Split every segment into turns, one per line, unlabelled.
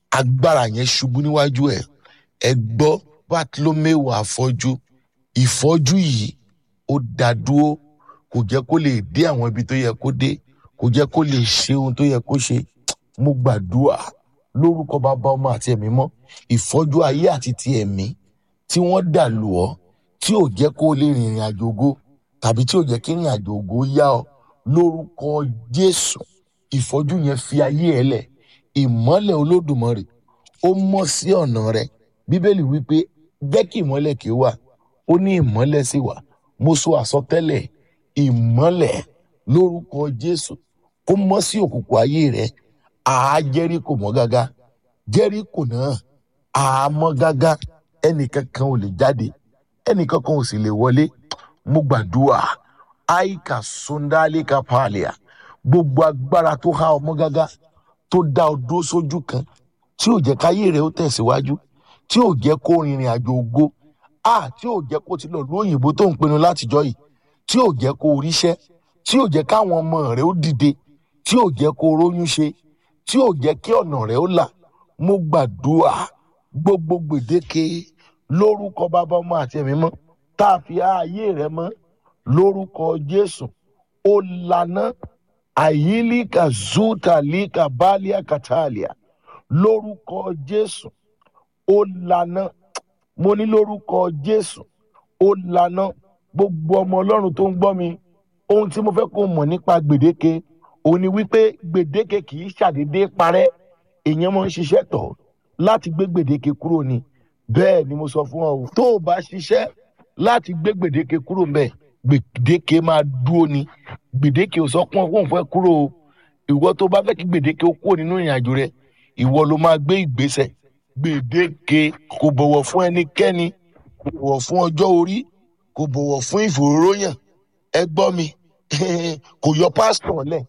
agbára yẹn ṣubú níwájú ẹ̀ ẹ gbọ́ bartolomeu afọ́jú ìfọ́jú yìí ó dá dúró kò jẹ́ kó lè dé àwọn ibi tó yẹ kó dé kò jẹ́ kó lè ṣe ohun tó yẹ kó ṣe mo gbàdúrà lórúkọ bàbá ọmọ àti ẹ̀mí mọ́ ìfọ́jú ayé àti ti ẹ̀mí tí wọ́n dà lù ọ́ tí ò jẹ́ kó lè rìnrìn àjò ògo tàbí tí ò jẹ́ kí rìnrìn àjò ògo yá ọ lórúkọ jésù ìfọ́jú yẹn fi ayé ẹ lẹ̀ ìmọ́lẹ̀ olódùmarè ó mọ́ sí ọ̀nà rẹ bíbélì wípé jẹ́ kí ìmọ́lẹ̀ kí ó wà ó ní ìmọ́lẹ̀ sì wà mo sọ àsọtẹ́lẹ̀ ìmọ́lẹ̀ lórúkọ jésù kó mọ́ sí òkùnkùn ayé rẹ àá jẹ́ríkò mọ́ gágá jẹ́ríkò náà àá mọ́ gágá ẹnìkankan ò lè jáde ẹnìkankan ò sì lè wọlé mo gbàdúrà àìkà sundalika palia gbogbo agbára tó há ọmọ gágá tó dá ọ dúró sójú kan tí ò jẹ́ káyé rẹ̀ ó tẹ̀síwájú tí ò jẹ́ kó rìnrìn àjò ògo a tí ò jẹ́ kó ti lọ lóyìnbó tó ń pinnu látijọ́ yìí tí ò jẹ́ kó ríṣẹ́ tí ò jẹ́ káwọn ọmọ rẹ̀ ó dìde tí ò jẹ́ kó róyún ṣe tí ò jẹ́ kí ọ̀nà rẹ̀ ó là mo gbàdúrà gbogbo gbèdéke lórúkọ bàbá ọmọ àti ẹ̀mí mọ́ tá a fi ààyè rẹ̀ mọ́ lórúkọ jésù ó lànà àyílíkà zútàlíkà bálíà kàtàlíà lórúkọ jésù ó lànà mo ní lórúkọ jésù ó lànà gbogbo ọmọ ọlọ́run tó ń gbọ́ mi ohun tí mo fẹ́ kó mọ̀ nípa gbèdéke òun ni wípé gbèdéke kì í ṣàdédé parẹ́ èèyàn máa ń ṣiṣẹ́ tọ̀ láti gbé gbèdéke kúrò ni bẹ́ẹ̀ ni mo sọ fún ọ o tó o bá ṣiṣẹ́ láti gbé gbèdéke kúrò mbẹ̀ gbèdéke máa dúró ni gbèdéke ò sọ pọ́n fún òun fẹ́ kúrò o ìwọ tó bá fẹ́ kí gbèdéke ó kúrò nínú ìrìn àjò rẹ ìwọ ló máa gbé ìgbésẹ̀ gbèdéke kò bọ̀wọ̀ fún ẹnikẹ́ni kò bọ̀wọ̀ fún ọjọ́ orí kò bọ̀wọ̀ fún ìfòróróyàn ẹ gbọ́ mi kò yọ pásítọ̀ lẹ̀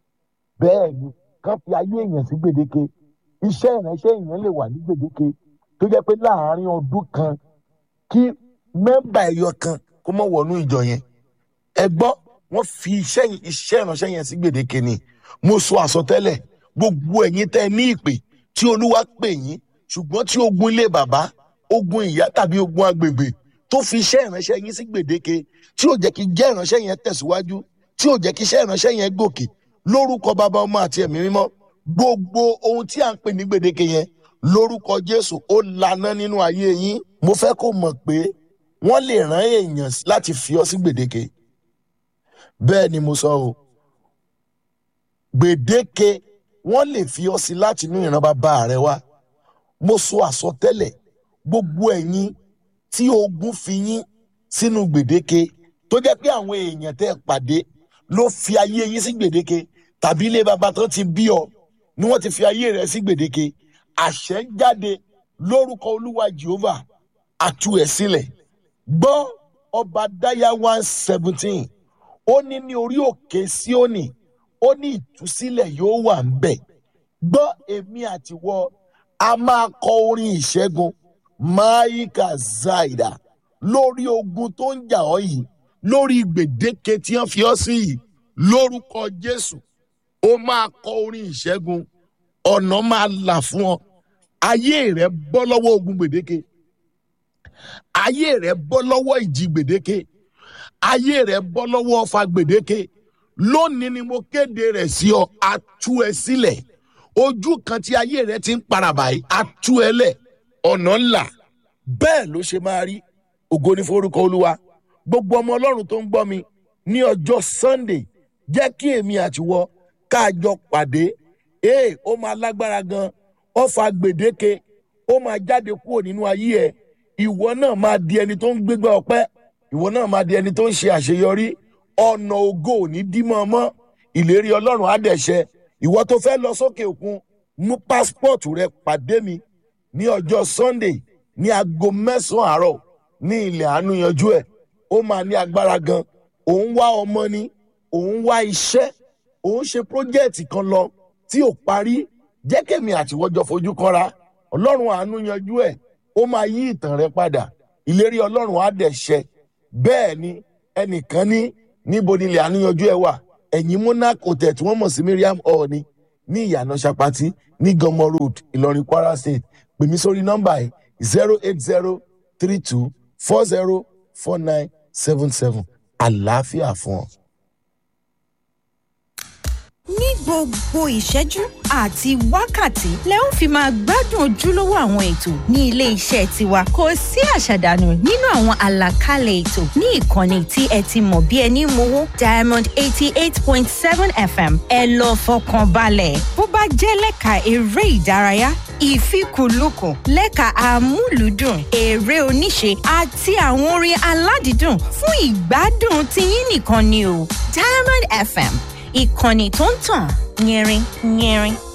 bẹ́ẹ̀ ni kán fi ayé èèyàn sí gbèdéke iṣẹ́ ìránṣẹ́ èèyàn lè wà ní gbèdéke tó jẹ́ pé láàárín ọdún kan kí mẹ́mbà ẹ̀yọ kan kó mọ̀ wọnú ìjọ yẹn ẹ gbọ́ wọ́n fi iṣẹ́ iṣẹ́ ìránṣẹ́ yẹn sí gbèdéke ni mo sọ àsọtẹ́lẹ̀ gbogbo ẹ̀yin tẹ́ ẹ ní ìpè tí olúwa pè yín ṣùgbọ́n tí ogun ilé bàbá ogun ìyá tàbí ogun agbègbè tó fi iṣẹ́ ìránṣẹ́ yín sí gbèdéke tí ò jẹ́ kí jẹ́ ìránṣẹ́ yẹn tẹ̀síwájú tí ò jẹ́ kí iṣẹ́ ìránṣẹ́ yẹn gòkè lórúkọ bàbá ọmọ àti ẹ̀mí mímọ́ gbogbo ohun tí à ń pè ní gbèdéke yẹn lórúkọ jésù ó laná nínú ayé yín mo fẹ́ kó mọ̀ pé wọ́n lè rán èèyàn láti fi ọ sí gbèdéke bẹ́ẹ̀ ni mo sọ o gbèdéke wọ́n lè fi ọ sí láti inú ìran bàbá rẹ wá mo sọ àsọtẹ́lẹ̀ gbogbo ẹ̀yin tí ogun fi yín sínú gbèdéke tó jẹ́ pé àwọn èèyàn tẹ́ ẹ pàdé ló fi ayé yín sí gbèdéke tàbí ilé bàbá tó ti bí ọ ni wọ́n ti fi ayé rẹ sí gbèdéke àṣẹ jáde lórúkọ olúwa jehovah àtú ẹ sílẹ̀ gbọ́ ọba dáyà one seventeen ó ní ní orí òkè síónì ó ní ìtúsílẹ̀ yóò wà ń bẹ̀ gbọ́ èmi àtiwọ a máa kọ orin ìṣẹ́gun maika zaida lórí ogun tó ń jà ọ́ yìí lórí gbèdéke tí wọ́n fi ọ́ sí yìí lórúkọ jésù ó máa kọ orin ìṣẹ́gun ọ̀nà máa là fún ọ ayé rẹ bọ́ lọ́wọ́ ogun gbèdéke ayé rẹ bọ́ lọ́wọ́ ìjì gbèdéke ayé rẹ bọ́ lọ́wọ́ ọfà gbèdéke lónìí ni mo kéde rẹ̀ sí ọ atú ẹ sílẹ̀ ojú kan tí ayé rẹ ti ń paraba yìí atú ẹ lẹ̀ ọ̀nà ńlá bẹ́ẹ̀ ló ṣe máa rí ògo ní forúkọ olúwa gbogbo ọmọ ọlọ́run tó ń gbọ́ mi ní ọjọ́ sunday jẹ́ kí èmi àtiwọ káàjọ pàdé ee ó máa lágbára gan ọfà gbèdéke ó máa jáde kúrò nínú ayé ẹ ìwọ náà máa di ẹni tó ń gbégbá ọpẹ́ ìwọ náà máa di ẹni tó ń ṣe àṣeyọrí ọ̀nà ògo ò ní dí mọ́ mọ́ ìlérí ọlọ́run á dẹ̀ ṣẹ ìwọ tó fẹ́ lọ sókè òkun mú pásítọ̀tù rẹ pàdé mi ní ọjọ́ sunday ní aago mẹ́sàn-án àárọ̀ ní ilẹ̀ àánú yanjú ẹ̀ ó máa ní agbára gan òun wá ọmọ ni òun wá iṣẹ́ òun ṣe pírójẹ́ẹ̀tì kan lọ tí ò parí jẹ́ kẹ́mi àtiwọ́jọ́ fojú kanra ọlọ́run àánú yanjú ẹ̀ ó máa yí ìtàn rẹ padà ìlérí ọlọ́run á dẹ̀ ṣẹ bẹ́ẹ̀ ni ẹnìkan ní níbo ni ilẹ̀ àánú yanjú ẹ̀ wà ẹ̀yìn monarch hotel tí wọ́n mọ̀ sí miriam hall ni ní ìyànà ṣapati ní gọmọ road ìlọrin kwara state pè mí sórí nọ́mbà yìí zero eight zero three two four zero four nine seven seven àlàáfíà fún ọ.
ní gbogbo ìṣẹ́jú àti wákàtí lẹ ń fi máa gbádùn ojúlówó àwọn ètò ní ilé iṣẹ́ tiwa kò sí àṣàdànù nínú àwọn àlàkalẹ̀ ètò ní ìkànnì tí ẹ ti mọ̀ bí ẹni mowó diamond eighty eight point seven fm ẹ lọ fọkàn balẹ̀ bó bá jẹ́ lẹ́ka eré ìdárayá ìfikùnlukùn lẹ́ka àmúlùdùn eré oníṣe àti àwọn orin aládìídùn fún ìgbádùn tiyín nìkan ni o diamond fm ìkànnì tó ń tàn yẹrin yẹrin.